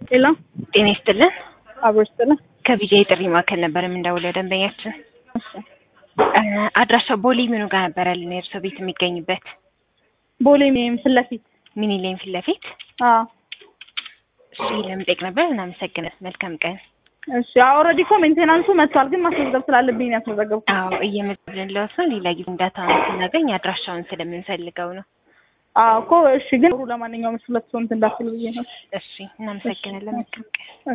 ሄሎ ጤና ይስጥልን። አብሮ ይስጥልን። ከቢጃ የጥሪ ማዕከል ነበር የምንደውለው ደንበኛችን። እሺ እ አድራሻው ቦሌ ምኑ ጋር ነበረ የእርስዎ ቤት የሚገኝበት? ቦሌ ሜም ፊት ለፊት ሚኒሌን ፊት ለፊት። አዎ እሺ ለመጠየቅ ነበር። እናመሰግናለን። መልካም ቀን። እሺ ኦልሬዲ እኮ ሜንቴናንሱ መጥቷል፣ ግን ማስመዝገብ ስላለብኝ ነው ያስመዘገብኩት። አዎ እየመዘገብን ለውሰው ሌላ ጊዜ እንዳታውን ስናገኝ አድራሻውን ስለምንፈልገው ነው። አዎ እኮ እሺ፣ ግን ለማንኛውም እሱ ሁለት ሰው እንትን እንዳትሉ ብዬ ነው። እሺ እናመሰግናለን። መልካም ቀን።